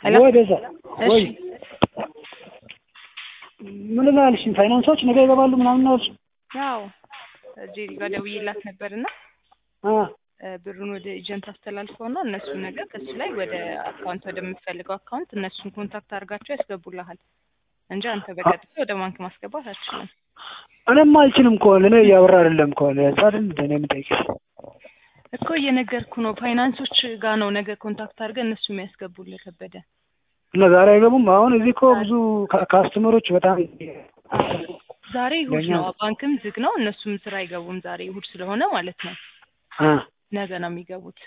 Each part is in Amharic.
ሄሎ ወይ ቤዛ ወይ እሺ ምን ላልሽ ፋይናንሶች ነገ ይገባሉ ምናምን ነው አልሽ? ያው ጄሪ ጋር ደውዬላት ነበርና አ እ ብሩን ወደ ኤጀንት አስተላልፈውና እነሱ ነገር ከሱ ላይ ወደ አካውንት ወደምትፈልገው አካውንት እነሱን ኮንታክት አድርጋቸው ያስገቡልሃል እንጂ አንተ በቀጥታ ወደ ባንክ ማስገባት አትችልም። እኔማ አልችልም ከሆነ እኔ እያወራ አይደለም ከሆነ እዛ አይደል እንደ እኔ የምጠይቅሽ እኮ እየነገርኩ ነው። ፋይናንሶች ጋር ነው ነገ ኮንታክት አድርገህ እነሱ የሚያስገቡልህ ከበደ። እና ዛሬ አይገቡም። አሁን እዚህ እኮ ብዙ ካ- ካስተመሮች በጣም ዛሬ እሑድ ለእኛ- ነው፣ ባንክም ዝግ ነው። እነሱም ስራ አይገቡም ዛሬ እሑድ ስለሆነ ማለት ነው። አ ነገ ነው የሚገቡት።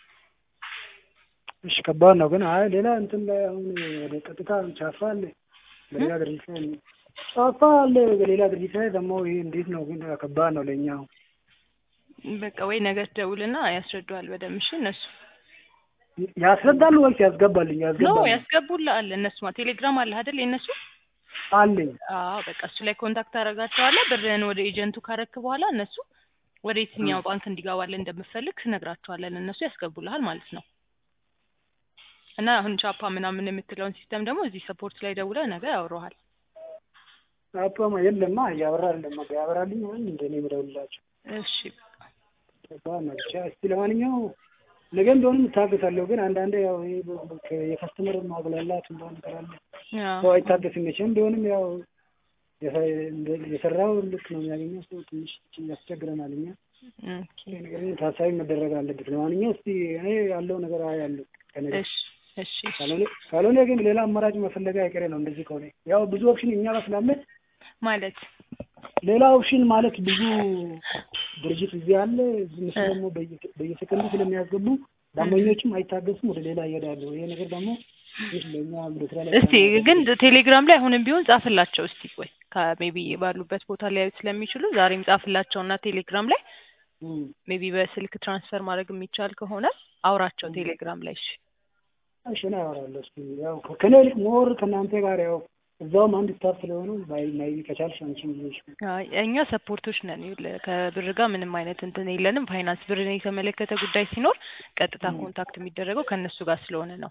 እሺ ከባድ ነው ግን አይ ሌላ እንትን ላይ አሁን ወደ ቀጥታ ቻፋ አለ በሌላ ድርጅት ላይ ቻፋ አለ በሌላ ድርጅት ላይ ደግሞ ይሄ እንዴት ነው ግን ከባድ ነው ለእኛ አሁን በቃ ወይ ነገ ትደውልና ያስረዱሃል በደምብ እሺ። እነሱ ያስረዳሉ ወይስ ያስገባልኝ? ኖ ያስገባሉ ያስገቡልሃል። እነሱማ ቴሌግራም አለ አይደል የእነሱ አለኝ። አዎ በቃ እሱ ላይ ኮንታክት ታደርጋቸዋለህ። ብርህን ወደ ኤጀንቱ ካረክ በኋላ እነሱ ወደ የትኛው ባንክ እንዲገባልህ እንደምፈልግ ትነግራቸዋለን። እነሱ ያስገቡልሃል ማለት ነው። እና አሁን ቻፓ ምናምን የምትለውን ሲስተም ደግሞ እዚህ ሰፖርት ላይ ደውለህ ነገ ያወራሃል። አፓማ የለማ እያበራ አይደለም ያበራልኝ ወይ እንደኔ የምደውልላቸው እሺ ከባድ ነው ብቻ። እስቲ ለማንኛውም ነገም ቢሆንም እታገሳለሁ፣ ግን አንዳንዴ ያው ይሄ የከስተመር ማጉላላት እንደሆነ ነገር አለ። አዎ። ሰው አይታገስም መቼም ቢሆንም ያው የሰ- እንደ- የሰራው ልክ ነው የሚያገኘው። ሰው ትንሽ ያስቸግረናል። እኛ ኦኬ ይሄ ነገር ግን ታሳቢ መደረግ አለበት። ለማንኛውም እስቲ እኔ ያለው ነገር አያለሁ ከነገ እሺ እሺ እሺ። ካልሆነ ካልሆነ ግን ሌላ አማራጭ መፈለግ አይቀሬ ነው። እንደዚህ ከሆነ ያው ብዙ ኦፕሽን እኛ ጋር ስላለ ማለት ሌላ ኦፕሽን ማለት ብዙ ድርጅት እዚህ አለ። እዚህ ምስል ደግሞ በየ- በየሰከንዱ ስለሚያስገቡ ደንበኞችም አይታገሱም፣ ወደ ሌላ ይሄዳሉ። ይሄ ነገር ደግሞ ይህ ለእኛ ወደ ስራ ላይ እስቲ ግን ቴሌግራም ላይ አሁንም ቢሆን ጻፍላቸው እስቲ ቆይ ከሜቢ ባሉበት ቦታ ሊያዩት ስለሚችሉ ዛሬም ጻፍላቸውና ቴሌግራም ላይ እም፣ ሜቢ በስልክ ትራንስፈር ማድረግ የሚቻል ከሆነ አውራቸው ቴሌግራም ላይ እሺ እሺ እኔ አወራለሁ። እስኪ ያው ከኔ ይልቅ ሞር ከእናንተ ጋር ያው እዛውም አንድ ስታፍ ስለሆነ ባይ ማይ ከቻልሽ አንቺም ልጅ አይ፣ እኛ ሰፖርቶች ነን። ይኸውልህ ከብር ጋር ምንም አይነት እንትን የለንም። ፋይናንስ ብርን የተመለከተ ጉዳይ ሲኖር ቀጥታ ኮንታክት የሚደረገው ከእነሱ ጋር ስለሆነ ነው።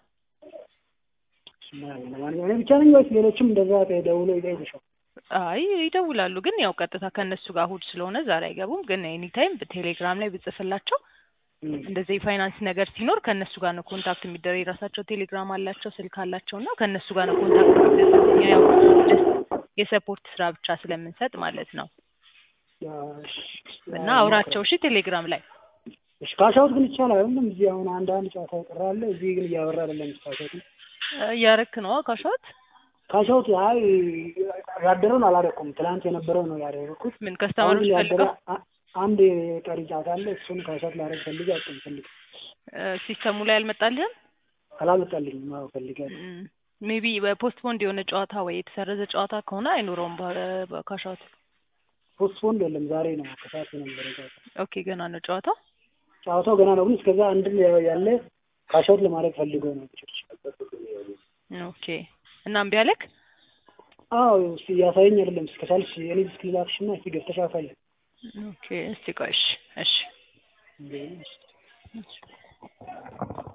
ለማንኛውም እኔ ብቻ ነኝ ወይስ ሌሎችም እንደዛ ደውሎ ይጠይቁሻል? አይ ይደውላሉ፣ ግን ያው ቀጥታ ከእነሱ ጋር እሑድ ስለሆነ ዛሬ አይገቡም። ግን ኤኒታይም ቴሌግራም ላይ ብጽፍላቸው እም፣ እንደዚህ የፋይናንስ ነገር ሲኖር ከእነሱ ጋር ነው ኮንታክት የሚደረግ። የራሳቸው ቴሌግራም አላቸው፣ ስልክ አላቸው እና ከእነሱ ጋር ነው ኮንታክት የሚደረግ። እኛ ያው just የሰፖርት ስራ ብቻ ስለምንሰጥ ማለት ነው። ያው እሺ፣ እና አውራቸው እሺ ቴሌግራም ላይ እሺ ካሻውት ግን ይቻላል አይደለም? እዚህ አሁን አንድ አንድ ጨዋታ ይቀራል። እዚህ ግን እያወራ አይደለም። ካሻውት እያረክ ነው ካሻት ካሻውት አይ ያደረውን አላደረኩም። ትናንት የነበረው ነው ያደረኩት። ምን አሁን ከስተመሮች ያደረ ፈልገው አ- አንድ ቀሪ ጨዋታ አለ። እሱን ካሻውት ላደርግ ፈልጌ አጥም ፈልግ ሲስተሙ ላይ አልመጣልህም? አላመጣልኝም። አዎ ፈልጋለሁ። ሜቢ በፖስትፖንድ የሆነ ጨዋታ ወይ የተሰረዘ ጨዋታ ከሆነ አይኖረውም በካሻት። ፖስትፖንድ የለም ዛሬ ነው ከሰዓት የነበረ ጨዋታ። ኦኬ ገና ነው ጨዋታው። ጨዋታው ገና ነው፣ ግን እስከዛ አንድ ያለ ካሻውት ለማድረግ ፈልገው ነው። ኦኬ እና እምቢ አለክ? አዎ እስኪ እያሳየኝ አይደለም። እስከቻልሽ የኔ ዲስክ ላክሽና እስኪ ገብተሽ አሳይ። ኦኬ እስቲ ቆይ እሺ እሺ እንዴ